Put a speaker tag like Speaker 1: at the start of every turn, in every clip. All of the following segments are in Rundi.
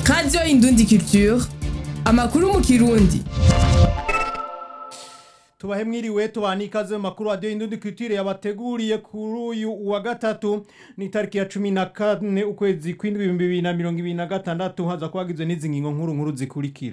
Speaker 1: radiyo indundi culture amakuru mu kirundi
Speaker 2: tubahe mwiriwe tubana ikaze mu makuru radiyo indundi culture yabateguriye kuri uyu wa gatatu ni tariki ya cumi na kane ukwezi kw'indwi ibihumbi bibiri na mirongo ibiri na gatandatu haza kubagizwe n'izi ngingo nkuru nkuru zikurikira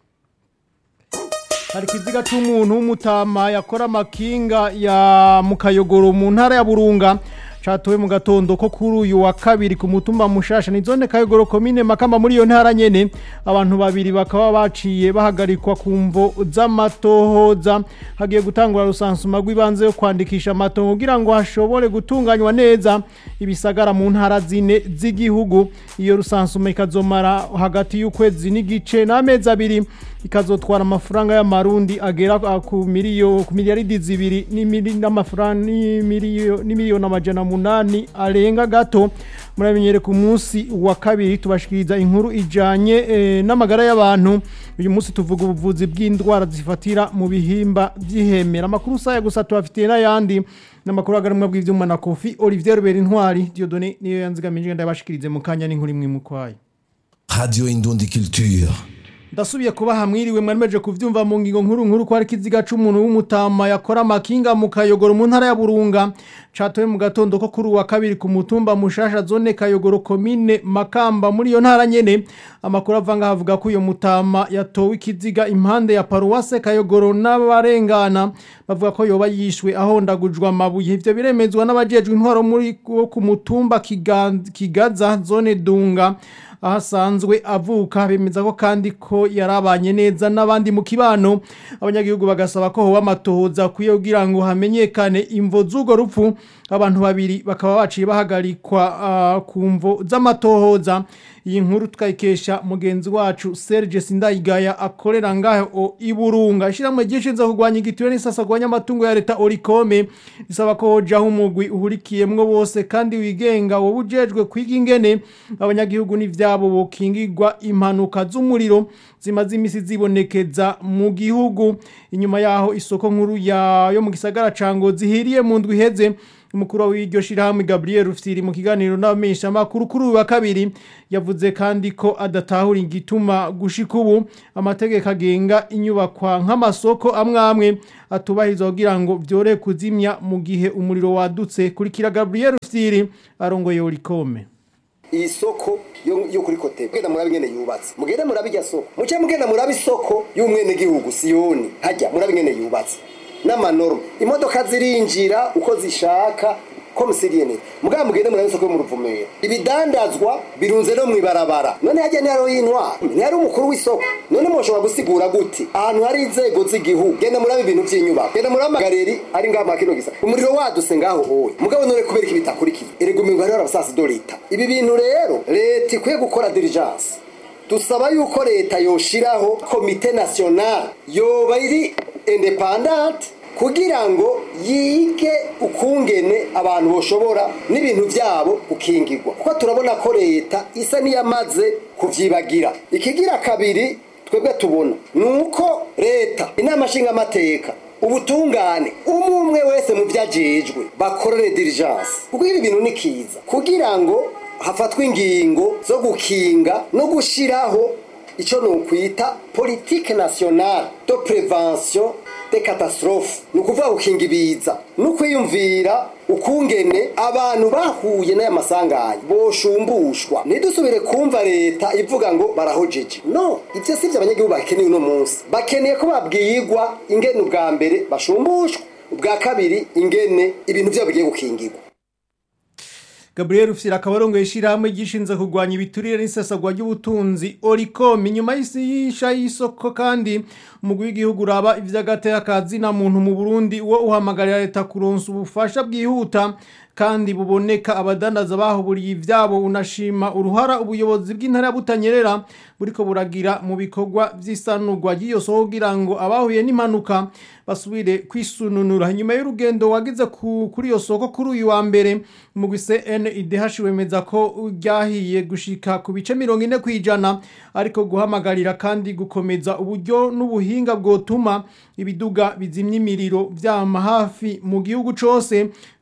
Speaker 2: hari ikiziga c'umuntu w'umutama yakora amakinga ya mukayogoro mu ntara ya burunga catowe mu gatondo ko kuri uyu wa kabiri ku mutumba mushasha ni zone kayogoro komine makamba muri iyo ntara nyene abantu babiri bakaba baciye bahagarikwa ku mvo z'amatohoza hagiye gutangura rusansuma rw'ibanze yo kwandikisha amatongo kugira ngo hashobore gutunganywa neza ibisagara mu ntara zine z'igihugu iyo rusansuma ikazomara hagati y'ukwezi n'igice n'amezi abiri ikazotwara amafaranga y'amarundi agera ku miliyo ku miliyaridi zibiri n'imili- n'amafaranga n'imiliyo- n'imiliyoni amajana munani arenga gato muramenyere ku munsi wa kabiri tubashikiriza inkuru ijanye eh, n'amagara y'abantu uyu munsi tuvuga ubuvuzi bw'indwara zifatira mu bihimba by'ihemera amakuru saya gusa tubafitiye n'ayandi n'amakuru agarumwa bw'ivyuma na kofi olivier rubera intwari diodone niyo yanzigamije ndabashikirize mu kanya n'inkuru imwe mukwayo
Speaker 3: Radio Indundi Culture.
Speaker 2: ndasubiye kuba hamwiriwe mwaremeje kuvyumva mu ngingo nkuru nkuru ko hari ikiziga c'umuntu w'umutama yakora amakinga mu kayogoro mu ntara ya burunga catowe mu gatondo ko kuri uwa kabiri ku mutumba mushasha zone kayogoro komine makamba muri iyo ntara nyene amakuru avanga havuga ko uyo mutama yatowe ikiziga impande ya paruwase kayogoro n'abarengana bavuga ko yoba yishwe ahondagujwe amabuye ivyo biremezwa n'abajejwe intwaro muri wo ku mutumba Kiga- kigaza zone dunga aho asanzwe avuka bemeza ko kandi ko yarabanye neza n'abandi mu kibano abanyagihugu bagasaba ko hoba amatohoza akwiye kugira ngo hamenyekane imvo z'urwo rupfu abantu babiri bakaba baciye bahagarikwa ah, ku mvo z'amatohoza iyi nkuru tukayikesha mugenzi wacu Serge Sindayigaya akorera ngaho i Burunga ishyirahamwe ryishinzwe kurwanya igituro n'isasa kurwanya amatungo ya leta Orikome risaba ko hojaho umugwi uhurikiyemwo bose kandi wigenga wowe ujejwe kwiga ingene abanyagihugu n'ivyabo bokingirwa impanuka z'umuriro zimaze imisi zibonekeza mu gihugu inyuma yaho isoko nkuru ya yo mu gisagara ca Ngozi hiriye mu ndwi iheze umukuru w'iryo shirahamwe Gabriel Rufyiri mu kiganiro n'abamenyesha makuru kuri uyu wa kabiri yavuze kandi ko adatahura igituma gushika ubu amategeko agenga inyubakwa nk'amasoko amwe amwe atubahiriza kugira ngo vyore kuzimya mu gihe umuriro wadutse kurikira Gabriel Rufyiri arongoye Orikome
Speaker 4: iyi soko yo, yo kuri kote mugenda murabe ingene yubatse mugende murabe irya soko muce mugenda murabe isoko y'umwenegihugu siyoni hajya murabe ingene yubatse n'amanorme imodoka zirinjira uko zishaka ko musiriyene mugabo mugende murabe isoko yo mu ruvumera ibidandazwa birunze no mwibarabara none hajya ntihariho y'intwara ntihari umukuru w'isoko none mushobora gusigura gute ahantu hari inzego z'igihugu genda murabe ibintu by'inyubako genda murabe amagareri ari ngaho makino gisa umuriro waduse ngaho hoye mugabo none kubera iki bitakurikiye erega umengo hariho abasasi do leta ibi bintu rero leta ikwiye gukora diligence dusaba yuko leta yoshiraho komite national yoba iri independante kugira ngo yige ukungene abantu boshobora n'ibintu byabo gukingirwa kuko turabona ko leta isa n'iyamaze kuvyibagira ikigira kabiri twebwe tubona ni uko leta inama nshingamateka ubutungane umwe umwe wese mu vyajejwe bakorere diligence kuko ibi bintu ni kiza kugira ngo hafatwe ingingo zo gukinga no gushiraho icyo ni ukwita politike nationale de prevention de catastrophe ni ukuvuga gukinga ibiza no kwiyumvira ukungene abantu bahuye n'aya masanganya boshumbushwa ntidusubire kumva leta ivuga ngo barahojeje no ibyo si byo abanyagihugu bakeneye uno munsi bakeneye ko babwirwa ingene ubwa mbere bashumbushwa ubwa kabiri ingene ibintu byabo bigiye gukingirwa
Speaker 2: Gabriel Rufyiri akaba arongoye ishirahamwe gishinzwe kurwanya ibiturire n'isesagwa ry'ubutunzi Oricom inyuma y'isisha y'isoko kandi umugwi w'igihugu uraba ivy'agateka kazina muntu mu Burundi wo uhamagarira leta kuronsa ubufasha bwihuta kandi buboneka abadandaza bahuburiye ivyabo unashima uruhara ubuyobozi bw'intara ya Butanyerera buriko buragira mu bikorwa vy'isanurwa ry'iyo soko kugira ngo abahuye n'impanuka basubire kwisununura nyuma y'urugendo wagize ku- kuri iyo soko kuri uyu wa mbere umugwi CNIDH wemeza ko ryahiye gushika ku bice mirongo ine kwijana ariko guhamagarira kandi gukomeza uburyo n'ubuhinga bwotuma ibiduga bizimya imiriro vyama hafi mu gihugu cose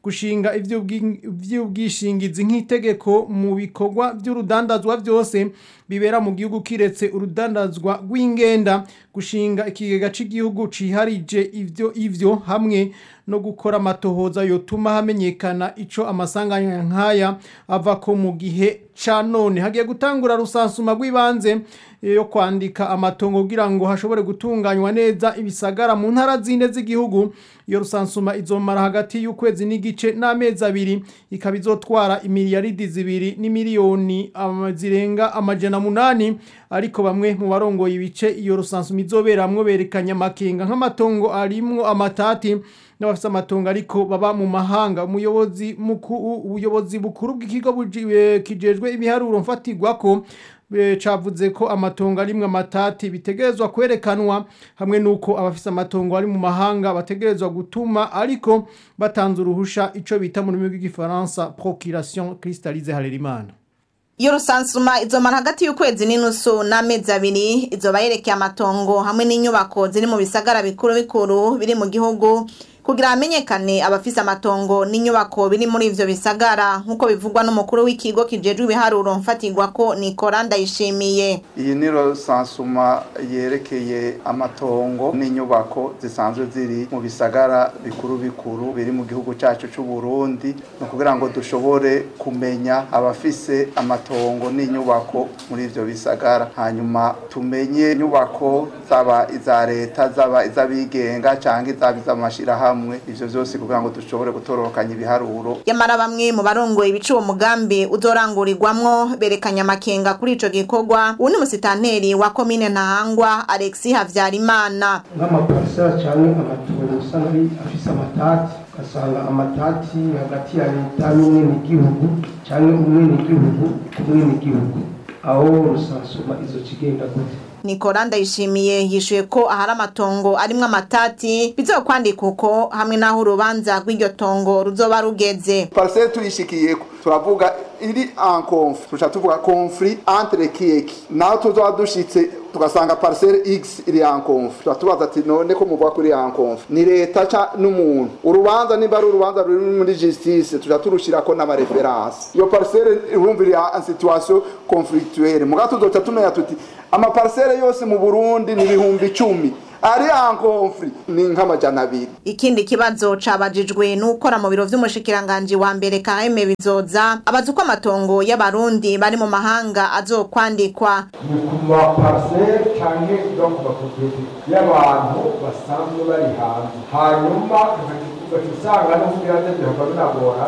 Speaker 2: gushinga ivy'ubwi- ivy'ubwishingizi nk'itegeko mu bikorwa by'urudandazwa byose bibera mu gihugu kiretse urudandazwa rw'ingenda gushinga ikigega cy'igihugu ciharije ivyo ivyo hamwe no gukora amatohoza yotuma hamenyekana ico amasanganya nkaya ava ko mu gihe ca none hagiye gutangura rusansuma rw'ibanze yo kwandika amatongo kugira ngo hashobore gutunganywa neza ibisagara mu ntara zine z'igihugu iyo rusansuma izomara hagati y'ukwezi n'igice n'amezi abiri ikaba izotwara imiliyaridi zibiri n'imiliyoni ama- zirenga amajana munani ariko bamwe mu barongoye ibice iyo rusansuma izoberamwo berekanye amakenga nk'amatongo arimwo amatati n'abafite amatongo ariko baba mu mahanga umuyobozi mukuru ubuyobozi bukuru bw'ikigo buji- eh, kijejwe ibiharuro mfatirwako eh, cavuze ko amatongo arimwe amatati bitegerezwa kwerekanwa hamwe nuko abafise amatongo ari mu mahanga bategerezwa gutuma ariko batanze uruhusha ico bita mu rurimi rw'igifaransa procuration cristallise harerimana
Speaker 5: iyo rusansuma izomara hagati y'ukwezi n'inusu n'amezi abiri izoba yerekeye amatongo hamwe n'inyubako ziri mu bisagara bikuru bikuru biri mu gihugu kugira hamenyekane abafise amatongo n'inyubako biri muri ivyo bisagara nk'uko bivugwa n'umukuru w'ikigo kijejwe ibiharuro mfatirwako nikora ndayishimiye
Speaker 6: iyi ni sansuma yerekeye amatongo n'inyubako zisanzwe ziri mu bisagara bikuru bikuru biri mu gihugu cyacu cy'u Burundi ni ukugira ngo dushobore kumenya abafise amatongo n'inyubako muri ivyo bisagara hanyuma tumenye inyubako zaba iza leta zaba iz'abigenga cyangwa izaba iz'amashirahamwe ivyo vyose kugira ngo dushobore gutororokanya ibiharuro
Speaker 5: yamara bamwe mu barongoye ibica uwo mugambi uzorangurirwamwo berekanye amakenga kuri ico gikorwa uwu ni musitanteri wa komine ntahangwa alexi havyarimana
Speaker 7: nk'amaparisera cyangwa amatongo usanga ari afise amatati ugasanga amatati hagati ya leta n'umwenegihugu cyangwa umwenegihugu ku mwenegihugu aho rusansuma izo kigenda gute
Speaker 5: nikora ndayishimiye yishuye ko ahari amatongo arimwo amatati bizokwandika uko hamwe n'aho urubanza rw'iryo tongo ruzoba rugeze
Speaker 6: parcelle tuyishikiyeko turavuga iri en conflit tuca tuvuga conflit entre kieki naho tuzoba dushitse tugasanga parcelle x iri en conflit tuba tubaza ati none ko muvuga ko iri en conflit ni leta ca n'umuntu urubanza nimba ari urubanza ruri muri justice tuca turushirako n'amareferanse iyo parcelle urumva iri en situation conflictuelle muga tuzoca tumenya tuti amaparcelle yose mu burundi ni ibihumbi icumi ari en conflit ni nk'amajana abiri
Speaker 5: ikindi kibazo cabajijwe n'ukora mu biro vy'umushikiranganji wa mbere kaheme bizoza abaza uko amatongo y'abarundi bari mu mahanga azokwandikwa
Speaker 8: ni ku mapariseri cyangwa no ku mapropriete y'abantu basanzwe bari hanze hanyuma ugaca usanga no kugira ngo bihava binagora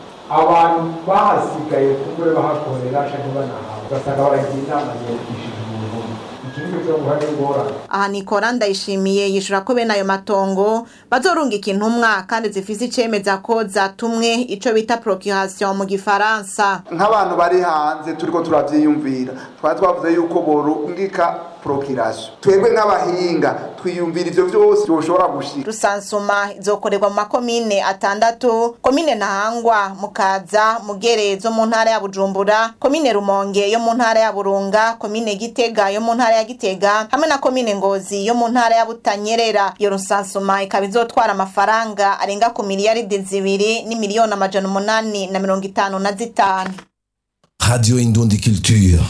Speaker 8: abantu bahasigaye kumbure bahakorera cyangwa banahawe ugasanga baragira inama yiyandikishije umuntu iki ni cyo guha n'ingorane
Speaker 5: aha nikora ndayishimiye yishura ko bene ayo matongo bazorungika intumwa kandi zifise icemeza ko zatumwe ico bita procuration mu gifaransa
Speaker 6: nk'abantu bari hanze turiko turavyiyumvira twari twavuze yuko borungika procuration twebwe nk'abahinga twiyumvira ivyo vyose byoshobora gushika
Speaker 5: rusansuma izokorerwa mu makomine atandatu komine ntahangwa mukaza mugere zo mu ntara ya bujumbura komine rumonge yo mu ntara ya burunga komine gitega yo mu ntara ya gitega hamwe na komine ngozi yo mu ntara ya butanyerera iyo rusansuma ikaba izotwara amafaranga arenga ku miliyaridi zibiri n'imiliyoni amajana umunani na mirongo itanu na zitanu
Speaker 3: Radio Indundi Culture.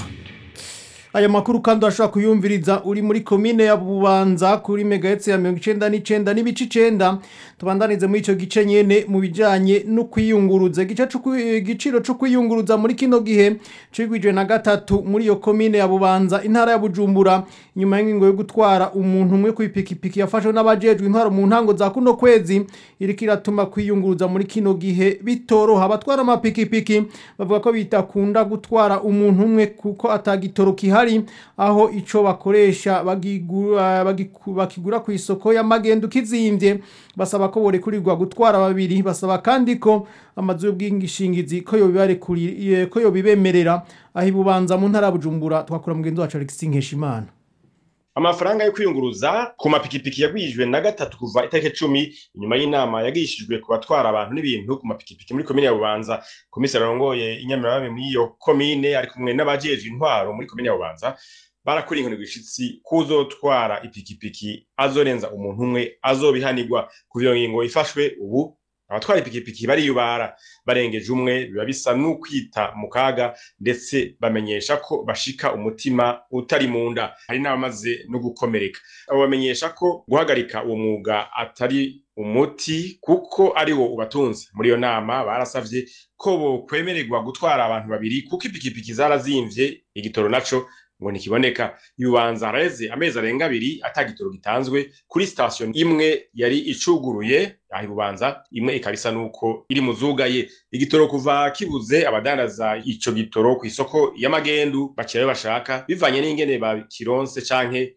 Speaker 2: aya makuru kandi urashobora kuyumviriza uri muri komine ya bubanza kuri megahetsi ya mirongo icenda n'icenda n'ibice icenda tubandanize muri ico gice nyene mu bijanye no kwiyunguruza igice c'ukwi- igiciro co kwiyunguruza muri kino gihe cigwijwe na gatatu muri iyo komine ya bubanza intara ya bujumbura inyuma y'ingingo yo gutwara umuntu umwe kw'ipikipiki yafashwe n'abajejwe intwaro mu ntango za kuno kwezi iriko iratuma kwiyunguruza muri kino gihe bitoroha abatwara amapikipiki bavuga ko bitakunda gutwara umuntu umwe kuko atagitoro kihari aho ico bakoresha bagigura bagiku- bakigura ku isoko y'amagendo kizimvye basaba ko borekurirwa gutwara babiri basaba kandi ko amazu y'ubwishingizi ko yobibarekuriye ko yobibemerera aho ibubanza mu ntara ya Bujumbura twakura mugenzi wacu Alexis Nkeshimana
Speaker 9: amafaranga yo kwiyunguruza ku mapikipiki yagwijwe na gatatu kuva itariki cumi inyuma y'inama yagishijwe ku batwara abantu n'ibintu ku mapikipiki muri komine ya bubanza komiseri arongoye inyamirabami muri iyo komine ari kumwe n'abajejwe intwaro muri komine ya bubanza barakora inkoni gwishitsi kuzotwara ipikipiki azorenza umuntu umwe azobihanirwa kuva iyo ngingo ifashwe ubu abatwara ipikipiki bariyubara barengeje umwe biba bisa n'ukwita mu kaga ndetse bamenyesha ko bashika umutima utari mu nda hari n'abamaze no gukomereka abo bamenyesha ko guhagarika uwo mwuga atari umuti kuko ari wo ubatunze muri iyo nama barasavye ko bokwemererwa gutwara abantu babiri kuko ipikipiki zarazimvye igitoro naco ngo ntikiboneka yubanza haraheze amezi arenga abiri ata gitoro gitanzwe kuri sitasiyo imwe yari icuguruye aho ibubanza imwe ikaba isa nuko iri mu zugaye igitoro kuva kibuze abadandaza ico gitoro ku isoko y'amagendu bakirayo bashaka bivanye n'ingene bakironse canke